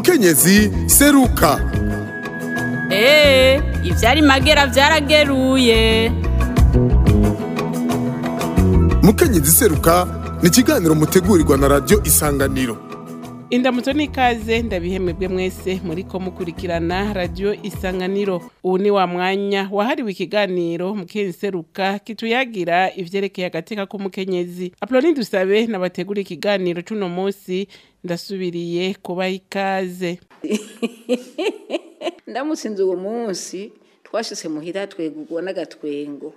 mukenyezi seruka Ee, ivyari magera vyarageruye. mukenyezi seruka ni ikiganiro mutegurirwa na radiyo isanganiro indamutso n'ikaze ndabihemebwe mwese muriko mukurikirana radiyo isanganiro ubu ni wa mwanya wahariwe ikiganiro mukenyezi seruka kituyagira ivyerekeye agateka k'umukenyezi apoloni dusabe nabategura ikiganiro c'uno musi ndasubiriye kubaha ikaze ndamutsinze uwo munsi twashyize muhira twegurwa n'agatwengo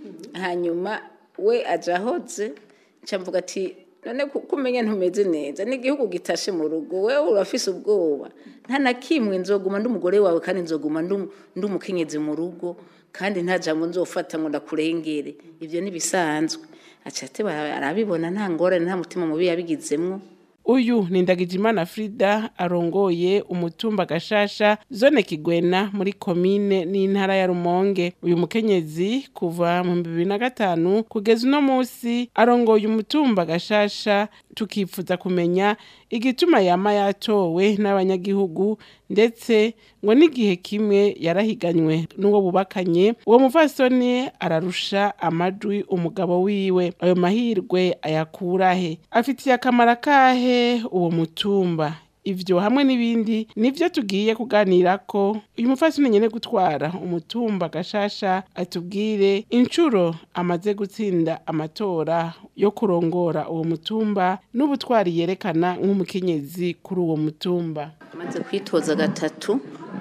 hanyuma we aja ahoze mvuga ati none kumenya ntumeze neza n'igihugu gitashe mu rugo wewe urafise ubwoba nta na kimwe nzoguma ndi umugore wawe kandi nzoguma ndu- ndi umukenyezi mu rugo kandi nta jambo nzofata ngo ndakurengere ibyo ntibisanzwe aca ati "Bara- arabibona nta ngorane nta mutima mubi yabigizemwo uyu ni ndagijimana frida arongoye umutumba gashasha zone kigwena muri komine n'intara ya rumonge uyu mukenyezi kuva mu bibiri na gatanu kugeza uno musi arongoye umutumba gashasha tukifuza kumenya igituma yama yatowe n'abanyagihugu ndetse ngo n'igihe kimwe yarahiganywe n'uwo bubakanye uwo muvasoni ararusha amajwi umugabo wiwe ayo mahirwe ayakurahe afitiye akamaro akahe uwo mutumba ivyo hamwe n'ibindi nivyo tugiye kuganirako uyu mufasoni nyene gutwara umutumba gashasha atubwire incuro amaze gutsinda amatora yo kurongora uwo mutumba n'ubutwari yerekana nk'umukenyezi kuri uwo mutumba maze kwitoza gatatu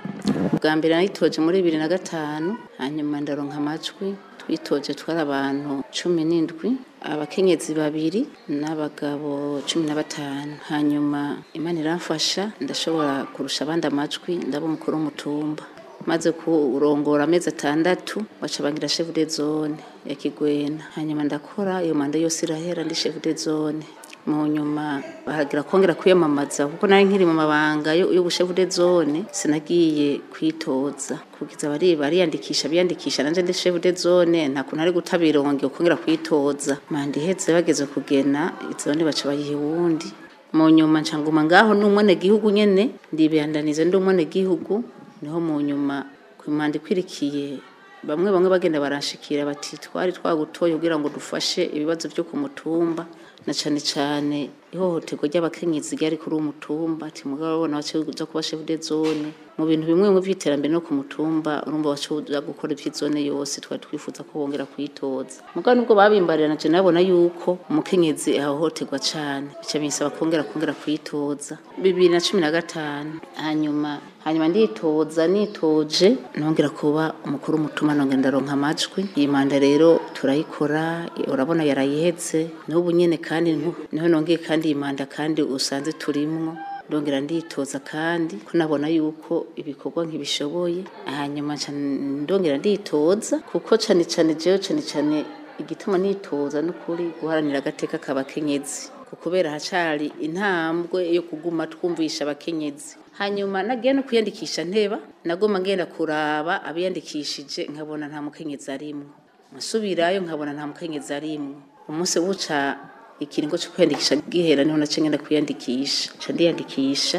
bwa mbere nayitoje muri bibiri na gatanu hanyuma ndaronka amajwi twitoje twari abantu cumi n'indwi abakenyezi babiri n'abagabo cumi na batanu hanyuma imana iramfasha ndashobora kurusha abandi amajwi ndaba umukuru w'umutumba maze kurongora amezi atandatu baca bangira chef de zone ya Kigwena hanyuma ndakora iyo manda yose irahera ndi chef de zone mu nyuma baragira kongera kwiyamamaza kuko nari nkiri mu mabanga yo- y'ubushefu de zone sinagiye kwitoza kugiza bari bariyandikisha biyandikisha nanje ndi chef de zone nta kuntu ari gutabira wongeye kongera kwitoza manda iheze bageze kugena izone baca bayiha uwundi mu nyuma ncanguma ngaho n'umwene gihugu nyene ndibandanize ndi umwene gihugu niho mu nyuma ku manda ikwirikiye bamwe bamwe bagenda baranshikira bati twari twagutoye kugira ngo dufashe ibibazo byo ku mutumba na cane cane ihohoterwa ry'abakenyezi ryari kuri uwo mutumba ati mugabo babona bace uza kuba chef de zone mu bintu bimwe bimwe vy'iterambere no ku mutumba urumva bace uza gukora ivy'izone yose twari twifuza ko bongera kwitoza mugabo nubwo babimbarira naje nabona yuko umukenyezi ahohoterwa cane bica binsaba kongera kongera kwitoza bibiri na cumi na gatanu hanyuma hanyuma nditoza nitoje nongera kuba umukuru w'umutuma nongera ndaronka amajwi iyi manda rero turayikora urabona yarayihetse n'ubu nyene kandi ntu- niho nongeye kandi iyi manda kandi usanze turimwo ndongera nditoza kandi ko nabona yuko ibikorwa nkibishoboye hanyuma nca ndongera nditoza kuko cane cane jewe cane cane igituma nitoza n'ukuri guharanira agateka k'abakenyezi kubera hacari intambwe yo kuguma twumvisha abakenyezi hanyuma nagiye no kwiyandikisha nteba nagoma ngenda kuraba abiyandikishije nkabona nta mukenyezi arimwo nsubirayo nkabona nta mukenyezi arimwo umunsi buca ikiringo cyo kwiyandikisha gihera niho nace ngenda kwiyandikisha nca ndiyandikisha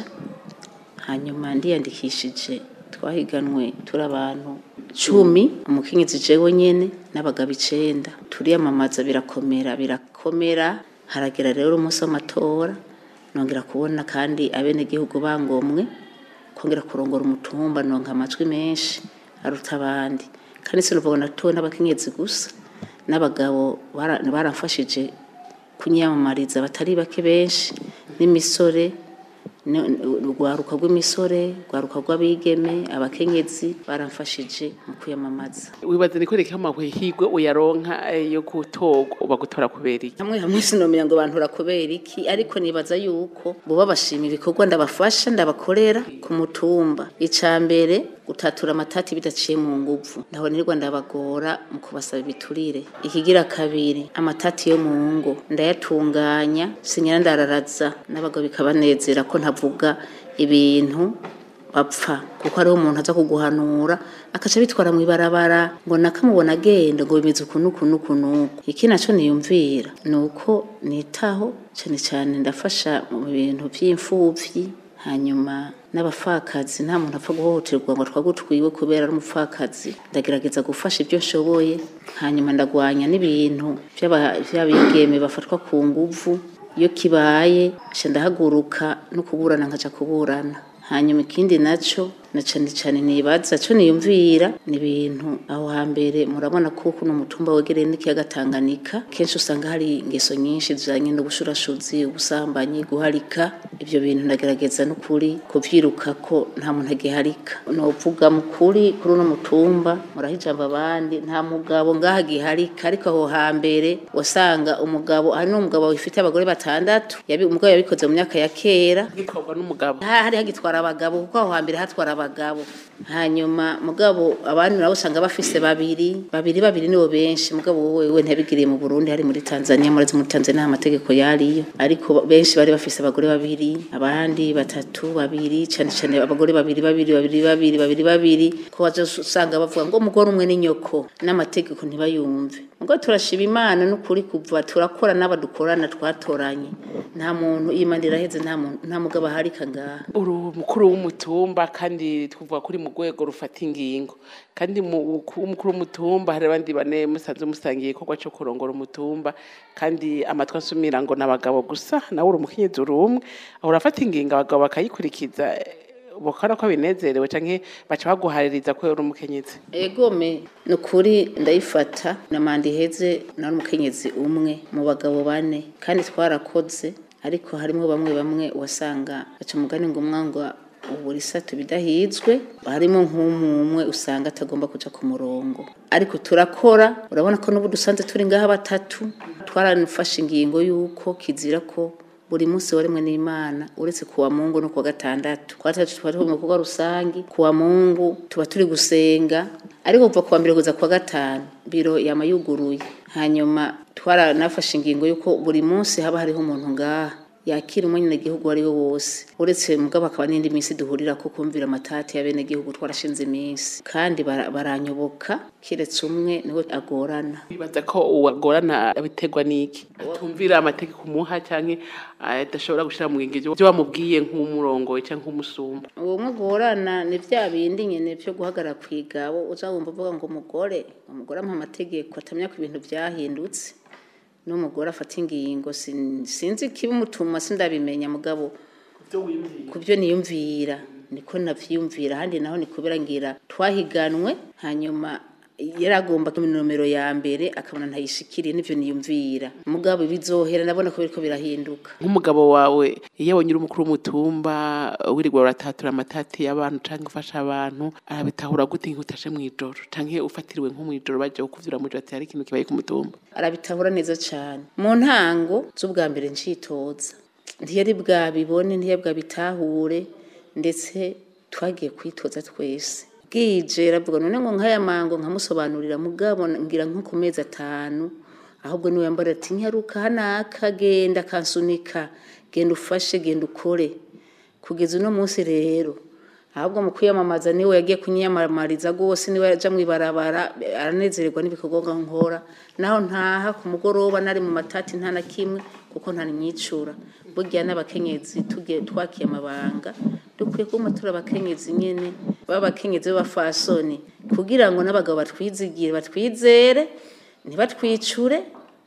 hanyuma ndiyandikishije twahiganwe turi abantu cumi umukenyezi jewe nyene n'abagabo icenda turiyamamaza birakomera birakomera haragera rero umunsi w'amatora nongera kubona kandi abenegihugu bangomwe kongera kurongora umutumba nonka amajwi menshi aruta abandi kandi sinuvuga natowe n'abakenyezi gusa n'abagabo bara- baramfashije kunyiyamamariza batari bake benshi n'imisore ni- urwaruka rw'imisore urwaruka rw'abigeme abakenyezi baramfashije mu kwiyamamaza wibaza niko reka amahwehigwe uyaronka eh, yo gutorwa bagutora kubera iki hamwe hamwe sinomenya ngo bantura kubera iki ariko nibaza yuko buba bashima ibikorwa ndabafasha ndabakorera ku mutumba ica mbere gutatura amatati bidaciye mu nguvu ndaho nirwa ndabagora mu kubasaba ibiturire ikigira kabiri amatati yo mu ngo ndayatunganya sinyira ndararaza n'abagabo bikabanezera ko ntavuga ibintu bapfa kuko hariho umuntu aza kuguhanura akaca bitwara mu ibarabara ngo nakamubona agenda ngo bimeze uku n'uku n'uku n'uku iki naco niyumvira ni uko nitaho cyane cyane ndafasha mu bintu by'imfuvyi hanyuma n'abapfakazi nta muntu apfa guhohoterwa ngo twagutwiwe kubera ari umupfakazi ndagerageza gufasha ibyo nshoboye hanyuma ndagwanya n'ibintu by'aba- by'abigeme bafatwa ku nguvu iyo kibaye nca ndahaguruka no kuburana nkaja kuburana hanyuma ikindi naco na cane cane nibaza co niyumvira ni ibintu aho hambere murabona ko kuno mutumba wegereye n'ikiyaga Tanganyika kenshi usanga hari ingeso nyinshi zijanye no gushurashuzi ubusambanyi guharika ivyo bintu ndagerageza n'ukuri kuvyiruka ko nta muntu agiharika novuga mukuri kuri uno mutumba murahijamba abandi nta mugabo ngaha giharika ariko aho hambere wasanga umugabo hari n'umugabo wifite abagore batandatu yabi umugabo yabikoze mu myaka ya kera gikorwa n'umugabo Ha- hari hagitwara abagabo kuko aho hambere hatwara abagabo hanyuma mugabo abandi nabo usanga bafise babiri babiri babiri nibo benshi mugabo wowe we ntiyabigiriye mu Burundi hari muri Tanzania murazi muri Tanzania nta mategeko yariyo ariko benshi bari bafise abagore babiri abandi batatu babiri cyane cyane abagore babiri babiri babiri babiri babiri babiri ko waje usanga bavuga ngo umugore umwe ni nyoko n'amategeko ntibayumve mugabo turashiba imana n'ukuri kuva turakora n'aba dukorana twatoranye nta muntu imana iraheze nta muntu nta mugabo aharika ngaha uri umukuru w'umutumba kandi twavuga kuri mu rwego rufata ingingo kandi mu ku- umukuru w'umutumba hari abandi bane musanze musangiye igikorwa cyo kurongora umutumba kandi amatwi asumira ngo ni abagabo gusa nawe uri umukenyezi uri umwe aho urafata ingingo abagabo bakayikurikiza bukora ko binezerewe canke baca baguhaririza ko uri umukenyezi egome ni ukuri ndayifata na manda iheze nari umukenyezi umwe mu bagabo bane kandi twarakoze ariko harimo bamwe bamwe wasanga baca umugani ngo umwangwa ubura isato bidahizwe harimo nk'umwe usanga atagomba kuja ku murongo ariko turakora urabona ko n'ubu dusanze turi ngaha batatu twaranafashe ingingo y'uko kizira ko buri munsi warimwe n'imana uretse kuwa mungu no kuwa gatandatu kuwa gatandatu tuba turi mu bikorwa rusangi kuwa mungu tuba turi gusenga ariko kuva kuwa mbere kuza kuwa gatanu biro yama yuguruye hanyuma twaranafashe ingingo y'uko buri munsi haba hariho umuntu ngaha yakira umunyagihugu uwo ari we wose uretse mugabo akaba n'indi minsi duhurira ko kumvira amatati y'abenegihugu twarashinze iminsi kandi bara- baranyoboka kiretse umwe niwe agorana bibaza ko uwagorana biterwa n'iki atumvira amategeko umuha canke adashobora gushira mu ngenge ibyo wamubwiye nk'umurongoye canke nk'umusumba uwo mwe agorana ni bya bindi nyine byo guhagarara ku igabo uza wumva uvuga ngo umugore umugore amuha amategeko atamenya ko ibintu byahindutse n'umugore afata ingingo sin- sinzi ikibimutuma sindabimenya mugabo ku byo niyumvira niko navyiyumvira ahandi naho ni kubera ngira twahiganwe hanyuma yaragomba ku nomero ya mbere akabona ntayishikiriye n'ivyo niyumvira mugabo bizohera nabona ko biriko birahinduka nk'umugabo wawe iyo abonye uri umukuru w'umutumba wirirwa uratatura amatati y'abantu canke ufasha abantu arabitahura gute nk'utashe mw'ijoro canke ufatiriwe nko mw'ijoro baje kukuvyura mw'ijoro ati hari ikintu kibaye ku mutumba arabitahura neza cyane mu ntango z'ubwa mbere ncitoza ntiyari bwabibone ntiyari bwabitahure ndetse twagiye kwitoza twese bwije ravuga none ngo nk'aya mango nkamusobanurira mugabo ngira nko ku mezi atanu ahubwo niwe yambara ati nyaruka hanaka genda kansunika genda ufashe genda ukore kugeza uno munsi rero ahubwo mu kwiyamamaza niwe yagiye kunyiyamamariza rwose niwe yaja mw'ibarabara aranezererwa n'ibikorwa nkora naho ntaha ku mugoroba nari mu matati nta na kimwe kuko nta nimyicura burya n'abakenyezi tugiye twakiye amabanga dukwiye kuba turi abakenyezi nyene b'abakenyezi b'abafasoni kugira ngo n'abagabo batwizigire batwizere ntibatwicure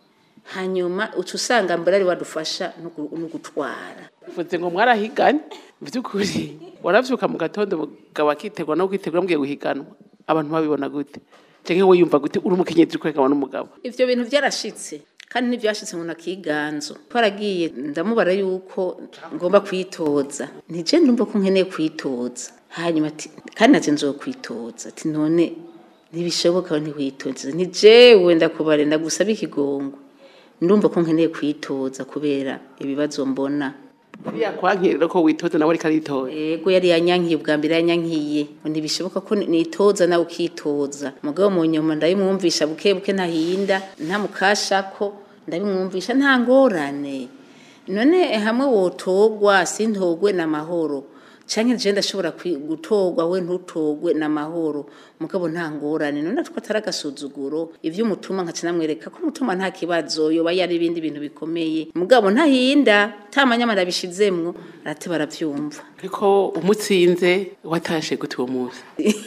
hanyuma uca usanga mbere ari wadufasha no gu- no gutwara uvuze ngo mwarahiganye by'ukuri waravyuka mu gatondo umugabo akitegura no kwitegura mugiye guhiganwa abantu babibona gute canke we yumva gute uri umukenyezi uri kwerekana n'umugabo ivyo bintu byarashitse kandi ntibyashitse ngo nakiganzo twaragiye ndamubara yuko ngomba kwitoza nije ndumva ko nkeneye kwitoza hanyuma ati kandi naje nzokwitoza ati none ntibishoboka we ntiwitoze ni jewe ndakubare ndagusaba ikigongo ndumva ko nkeneye kwitoza kubera ibibazo mbona yakwankirira ko witoza nawe ariko aritoza Ego yari yanyankiye ubwa mbere yanyankiye ngo ntibishoboka ko nitoza nawe ukitoza mugabo mu nyuma ndabimwumvisha buke buke ntahinda ntamukashako ndabimwumvisha nta ngorane none hamwe wotogwa sintogwe n'amahoro canke je ndashobora kwi- gutorwa we ntutogwe n'amahoro mugabo nta ngorane none two atari agasuzuguro ivyo umutuma nkaca namwereka ko umutuma nta kibazo yoba yari ibindi bintu bikomeye mugabo ntahinda ta manyamara bishizemwo arate baravyumva ariko umutsinze watashe gute uwo munsi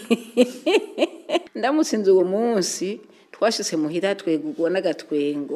ndamutsinze uwo munsi twashitse muhira twegurwa n'agatwengo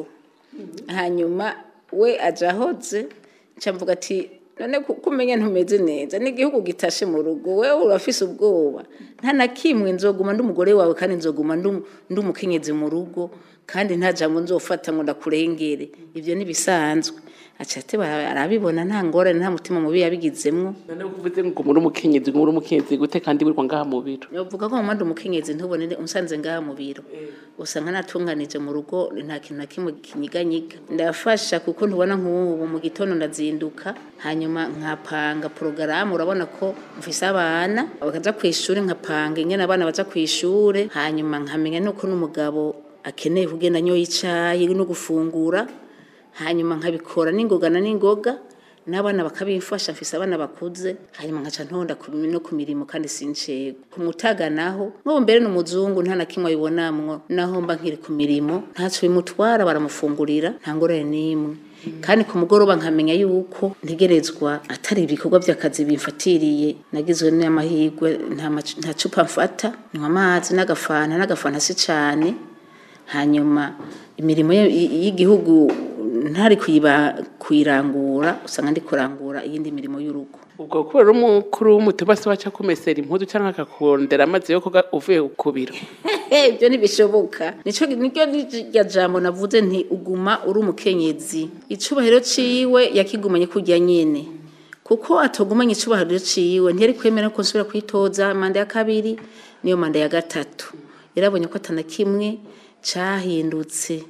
hanyuma we aja ahoze nca mvuga ati none ku- kumenya ntumeze neza n'igihugu gitashe mu rugo wewe urafise ubwoba nta na kimwe nzoguma ndi umugore wawe kandi nzoguma ndi- ndi umukenyezi mu rugo kandi nta jambo nzofata ngo ndakurengere ivyo nibisanzwe aca ate bara- arabibona nta ngorane nta mutima mubi yabigizemwo none uvuze ngo muri umukenyezi ngo muri umukenyezi gute kandi wirirwa ngaha mu biro Yovuga ko mumanda umukenyezi ntubone unsanze ngaha mu biro usanga natunganije mu rugo nta kintu na kimwe kinyiganyiga ndafasha kuko ntubona nk'ubu mu gitondo ndazinduka hanyuma nkapanga porogaramu urabona ko mfise abana bakaja ku ishuri nkapanga ingene abana baja ku ishuri hanyuma nkamenya nuko n'umugabo akeneye kugenda anyoye icayi no gufungura hanyuma nkabikora n'ingoga na n'ingoga n'abana bakabimfasha mfise abana bakuze hanyuma nkaca ntonda ku mi- no ku mirimo kandi sincego ku mutaga naho nk'ubu mbere n'umuzungu nta na kimwe abibonamwo naho mba nkiri ku mirimo ntaco bimutwara baramufungurira nta ngorane n'imwe kandi ku mugoroba nkamenya yuko ntegerezwa atari ibikorwa by'akazi bimfatiriye nagizwe n'amahirwe nta mac- nta cupa mfata nywa amazi n'agafanta n'agafanta si cane hanyuma imirimo ye- y- y'igihugu ntari kuyiba kuyirangura usanga ndi kurangura iyindi mirimo y'urugo ubwo kubera umukuru w'umutuba se waca kumesera impuzu cyangwa akakurondera amazi yo koga uvuye ku biro ibyo ntibishoboka nico niryo rya jambo navuze nti uguma uri umukenyezi icubahiro ciwe yakigumanye kurya nyene kuko atogumanye icubahiro ciwe ntiyari kwemera ko nsubira kwitoza manda ya kabiri niyo manda ya gatatu yarabonye ko atana kimwe cahindutse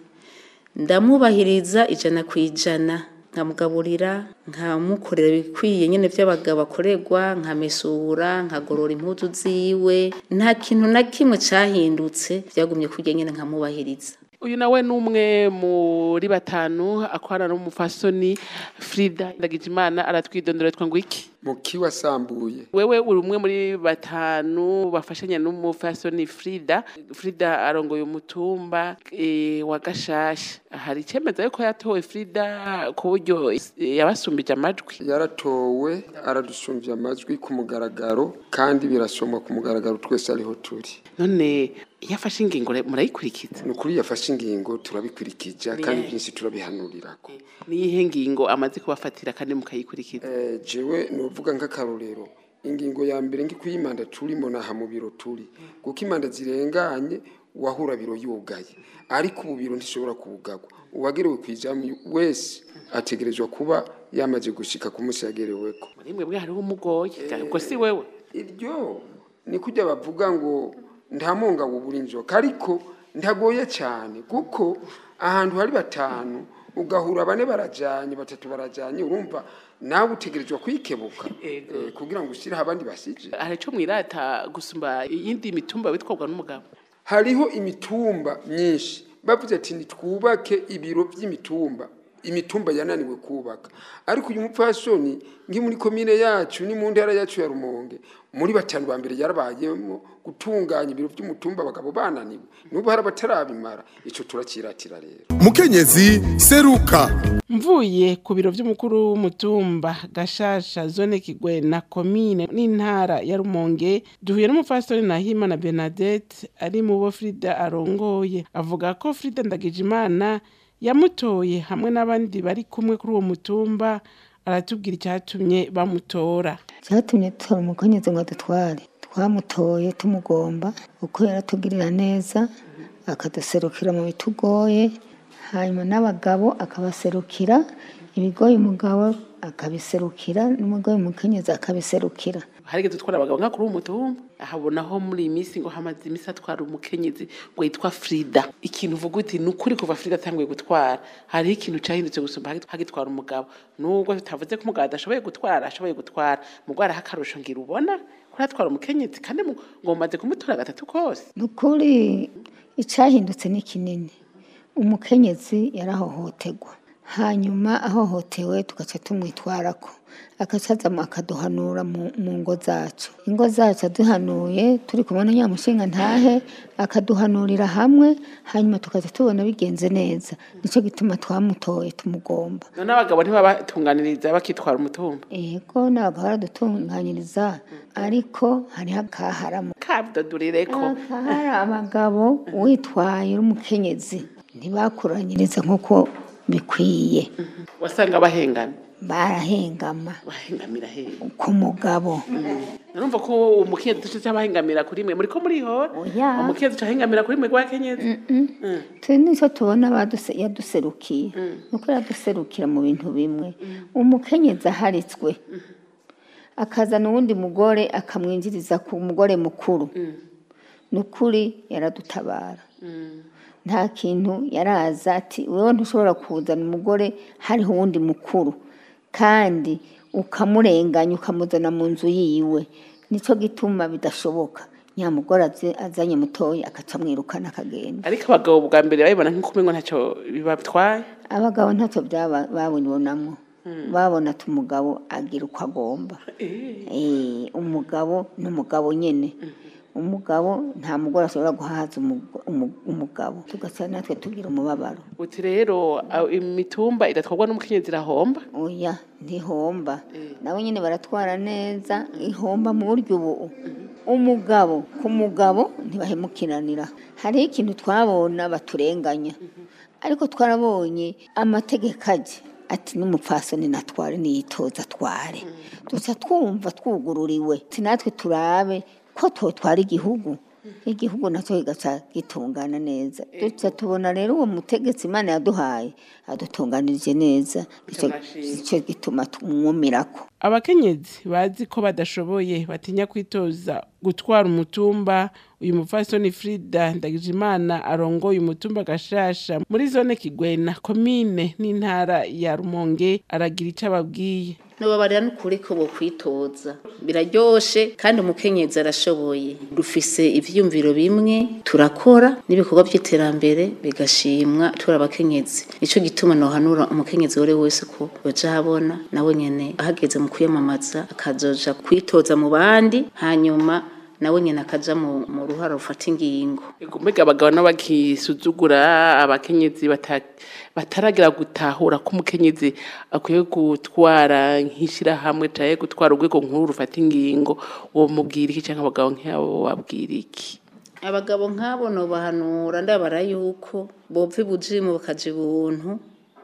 ndamubahiriza ijana ku ijana nkamugaburira nkamukorera ibikwiye nyine by'abagabo akorerwa nkamesura nkagorora impuzu ziwe nta kintu na kimwe cyahindutse byagumye kurya nyine nkamubahiriza uyu nawe ni umwe muri batanu akorana n'umufasoni frida ndagijimana aratwidondora twa ngo iki mukiwa asambuye wewe uri umwe muri batanu bafashanya n'umufasoni frida frida arongoye umutumba e, wa gashasha hari icemeza yuko yatowe frida ku buryo eh, yabasumbije amajwi yaratowe aradusumbya amajwi ku mugaragaro kandi birasomwa ku mugaragaro twese ariho turi none iyo afashe ingingo re- murayikurikiza ni ukuri yafashe ingingo turabikurikija kandi byinshi turabihanurirako niyihe ngingo amaze kubafatira kandi mukayikurikiza Eh, jewe novuga nk'akarorero ingingo ya mbere ngi kuyimanda turimo naha mu biro turi kuko imanda zirenganye wahura biro yugaye ariko ubu biro ntishobora kuwugagwa uwagerewe kwijamu wese ategerezwa kuba yamaze gushika ku munsi yagereweko muri mwebwe hariho umugoye ubwo si wewe iryo ni kujya bavuga ngo nta mungabo ubura inzoka ariko ntagoye cyane kuko ahantu hari batanu ugahura bane barajanye batatu barajanye urumva nawe utegerezwa kwikebuka Ego. eh, kugira ngo ushyireho abandi basije hari ico mwirata gusumba iyindi mitumba bitwarwa n'umugabo hariho imitumba myinshi bavuze ati nitwubake ibiro by'imitumba imitumba yananiwe kubaka ariko uyu mupfasoni ngi muri komine yacu ni mu ntara yacu ya rumonge muri batanu ba mbere yarabayemo gutunganya ibiro by'umutumba abagabo bananiwe n'ubu hari abatarabimara ico turakiratira rero mukenyezi seruka mvuye ku biro by'umukuru w'umutumba gashasha zone kigwena komine n'intara ya rumonge duhuye n'umufastori nahimana bernadette ari mu bo frida arongoye avuga ko frida ndagijimana yamutoye hamwe n'abandi bari kumwe kuri uwo mutumba aratubwira icyatumye bamutora cyatumye dutora umukenyezi ngo adutware twamutoye tumugomba uko yaratugirira neza akaduserukira mu bitugoye hanyuma n'abagabo akabaserukira ibigoye umugabo akabiserukira n'umugoye umukenyezi akabiserukira harigeze utwara abagabo nka kuri uwo mutumba ahabonaho muri iyi minsi ngo hamaze iminsi atwara umukenyezi ngo yitwa frida ikintu uvuga uti ni ukuri kuva frida atanguye gutwara hariho ikintu cyahindutse gusumba hagi- hagitwara umugabo nubwo tutavuze ko umugabo adashoboye gutwara ashoboye gutwara mugabo hariho akarusho ngira ubona kuri atwara umukenyezi kandi mu- ngo mumaze kumutora gatatu kose ni ukuri icyahindutse ni kinini umukenyezi yarahohoterwa hanyuma ahohotewe tugaca tumwitwarako akacaza akaduhanura mu mu ngo zacu ingo zacu aduhanuye turi kumwe na nyamushinga ntahe akaduhanurira hamwe hanyuma tukaza tubona bigenze neza nicyo gituma twamutoye tumugomba none abagabo ntibabatunganiriza bakitwara umutumba yego ntabwo baradutunganyiriza ariko hariho akaharamo kabudadurireko hari abagabo witwaye uri umukenyezi ntibakuranyiriza nk'uko bikwiye wasanga bahengamye barahengama bahengamira hehe ku mugabo narumva ko umukenyezi duce cy'abahengamira kuri mwe muri ko muriho Oya. umukenyezi ucahengamira kuri mwe rw'akenyezi turi nicyo tubona baduse- yaduserukiye nuko yaduserukira mu bintu bimwe umukenyezi aharitswe akazana uwundi mugore akamwinjiriza ku mugore mukuru ni ukuri yaradutabara nta kintu yaraza ati wewe ntushobora kuzana umugore hariho uwundi mukuru kandi ukamurenganya ukamuzana mu nzu yiwe nicyo gituma bidashoboka nyamugore aze- azanye mutoya akaca amwirukana akagenda ariko abagabo bwa mbere babibona nk'uko umengo ntacyo bibatwaye abagabo ntacyo byaba- babibonamo babona ati umugabo agira uko agomba Eh, umugabo ni umugabo nyine umugabo nta mugore ashobora guhaza umugo- umu- umugabo tugasaba natwe tugira umubabaro uti rero a- imitumba idatwarwa n'umukenyezi irahomba oya ntihomba nabo nyine baratwara neza ihomba mu buryo ubu umugabo ku mugabo ntibahemukiranira hariho ikintu twabona baturenganya ariko twarabonye amategeko ajya ati n'umupfasoni natware niyitoza atware duca twumva twugururiwe ati natwe turabe ko twotwara igihugu igihugu nacyo kigaca gitungana neza duca tubona rero uwo mutegetsi imana yaduhaye adutunganirije neza nicyo nicyo gituma tumwumirako abakenyezi bazi ko badashoboye batinya kwitoza gutwara umutumba uyu mupfasoni frida ndagijimana arongoye umutumba gashasha muri zone kigwena komine n'intara ya rumonge aragira icyo ababwiye nubabarira n'ukuri ko bokwitoza biraryoshe kandi umukenyezi arashoboye dufise ivyiyumviro bimwe turakora n'ibikorwa by'iterambere bigashimwa turi abakenyezi nico gituma nohanura umukenyezi wari wese ko yoja habona nawe nyene ahageze mu kwiyamamaza akazoja kwitoza mu bandi hanyuma nawe nyene akaja mu, mu ruhara rufata ingingo Ego, mbega abagabo n'abakisuzugura abakenyezi bata- bataragira gutahura ko umukenyezi akwiye gutwara nk'ishirahamwe canke gutwara urwego nkuru rufata ingingo uwo mubwira iki canke abagabo nk'abo babwira iki abagabo nk'abo nobahanura ndabara yuko bova ibujimu bakaja ibuntu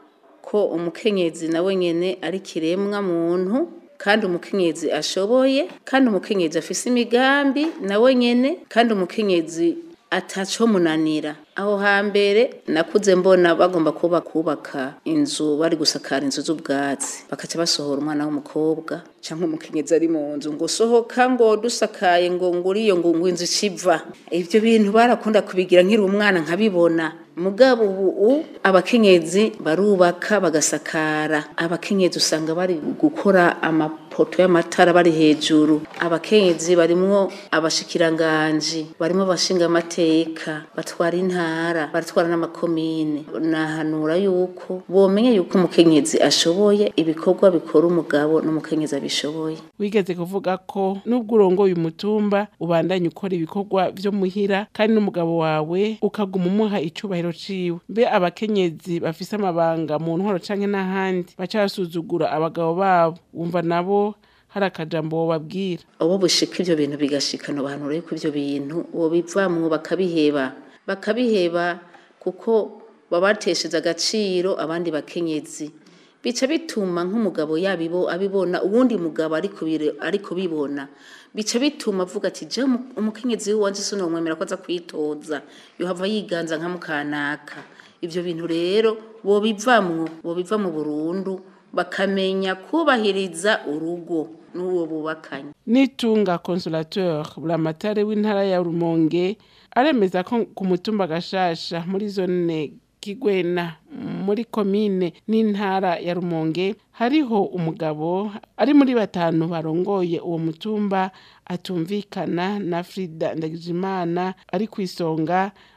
ko umukenyezi nawe nyene ari kiremwa muntu kandi umukenyezi ashoboye kandi umukenyezi afise imigambi nawe nyene kandi umukenyezi ataco munanira aho hambere nakuze mbona bagomba kuba kubaka inzu bari gusakara inzu z'ubwatsi bakaca basohora umwana w'umukobwa canke umukenyezi ari mu nzu ngo sohoka ngo dusakaye ngo nguriyo ngo ngo inzu iciva ivyo bintu barakunda kubigira nkiri umwana nkabibona mugabo ubu abakenyezi barubaka bagasakara abakenyezi usanga bari gukora amapoto y'amatara bari hejuru abakenyezi barimwo abashikiranganji barimwo abashinga amateka batwara intara baratwara n'amakomine nahanura yuko bomenye yuko umukenyezi ashoboye ibikorwa bikora umugabo n'umukenyezi abishoboye wigeze kuvuga ko nubwo urongoye umutumba ubandanya ukora ibikorwa vyo muhira kandi n'umugabo wawe ukaguma umuha icubahiro ciwe mbe abakenyezi bafise amabanga mu ntwaro canke n'ahandi baca basuzugura abagabo babo wumva nabo hari akajambo wobabwira abo bushika ivyo bintu bigashikana abantu rero ko ivyo bintu uwo bivamwo bakabiheba bakabiheba kuko babatesheje agaciro abandi bakenyezi bica bituma nk'umugabo yabibo abibona uwundi mugabo ariko bire- ariko bibona bica bituma avuga ati je umu- umukenyezi wanje sinomwemera ko aza kwitoza yohava yiganza nka mukanaka ivyo bintu rero bobivamwo bobiva mu burundu bakamenya kubahiriza urugo n'uwo bubakanye nitunga consolateur buramatare w'intara ya rumonge aremeza ko ku mutumba gashasha muri zone kigwena muri komine n'intara ya rumonge hariho umugabo ari muri batanu barongoye uwo mutumba atumvikana na frida ndagijimana ari ku isonga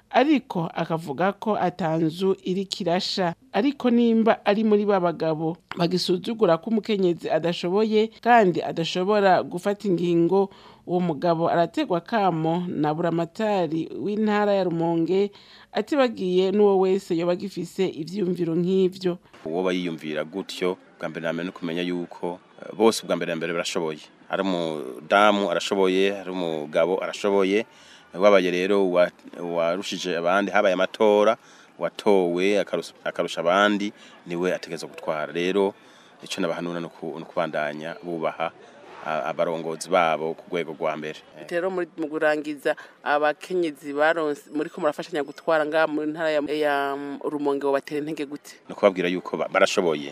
ariko akavuga ko atanzu iri kirasha ariko nimba ari muri ba bagabo bagisuzugura ko umukenyezi adashoboye kandi adashobora gufata ingingo uwo mugabo arategwa kamo na buramatari w'intara ya rumonge atibagiye n'uwo wese yoba agifise ivyiyumviro nk'ivyo uwo bayiyumvira gutyo bwa mbere na mbere no kumenya yuko eh, bose bwa mbere na mbere barashoboye ari umudamu arashoboye ari umugabo arashoboye wabaye rero wa- warushije abandi habaye amatora watowe akarus- akarusha abandi niwe ategerezwa gutwara rero icyo nabahanura ni uku- ni ukubandanya bubaha a- abarongozi babo ku rwego rwa mbere rero muri mu kurangiza abakenyezi baronse muri ko murafashanya gutwara ngaha mu ntara ya, ya rumonge wo batera intege gute no kubabwira yuko ba- barashoboye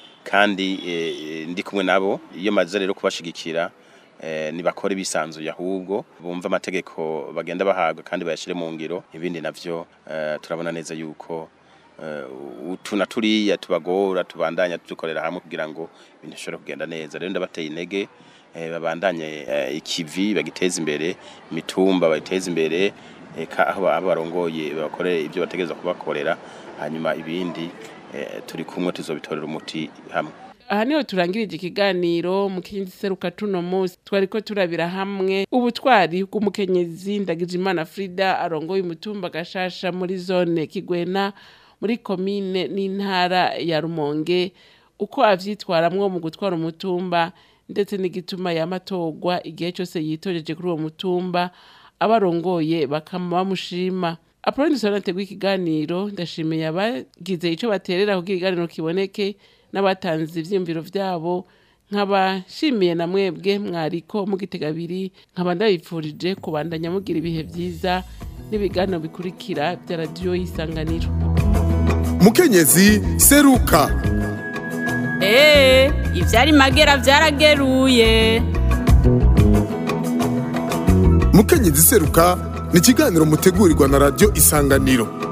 kandi eh, ndi kumwe nabo iyo maze rero kubashigikira eh, nibakore bisanzuye ahubwo bumva amategeko bagenda bahabwa kandi bayashire mu ngiro ibindi navyo eh, turabona neza yuko eh, utu na turiya tubagora tubandanya dukorera hamwe kugira ngo ibintu bishobore kugenda neza rero ndabateye intege eh, babandanye eh, ikivi bagiteza imbere imitumba bayiteza imbere eka aho abo barongoye bakorere ibyo bategereza kubakorera hanyuma ibindi eh, turi kumwe tuzobitorera umuti hamwe aha niho turangirije ikiganiro mu kindi seruka tuno munsi twariko turabira hamwe ubutwari bw'umukenyezi ndagijimana frida arongoye umutumba gashasha muri zone kigwena muri komine n'intara ya rumonge uko avyitwaramwo mu gutwara umutumba ndetse n'igituma yamatorwa igihe cyose yitojeje kuri uwo mutumba abarongoye bakama bamushima apoloni sonate rw'ikiganiro ndashimiye abagize ico baterera kugira ikiganiro kiboneke n'abatanze ivyiyumviro vyabo nkabashimiye na mwebwe mwariko mugitega abiri nkaba ndabipfurije kubandanya mugira ibihe vyiza n'ibiganiro bikurikira vya radiyo y'isanganiro mukenyezi seruka Ee, ivyari magera vyarageruye. mukenyezi seruka ni ikiganiro mutegurirwa na radiyo isanganiro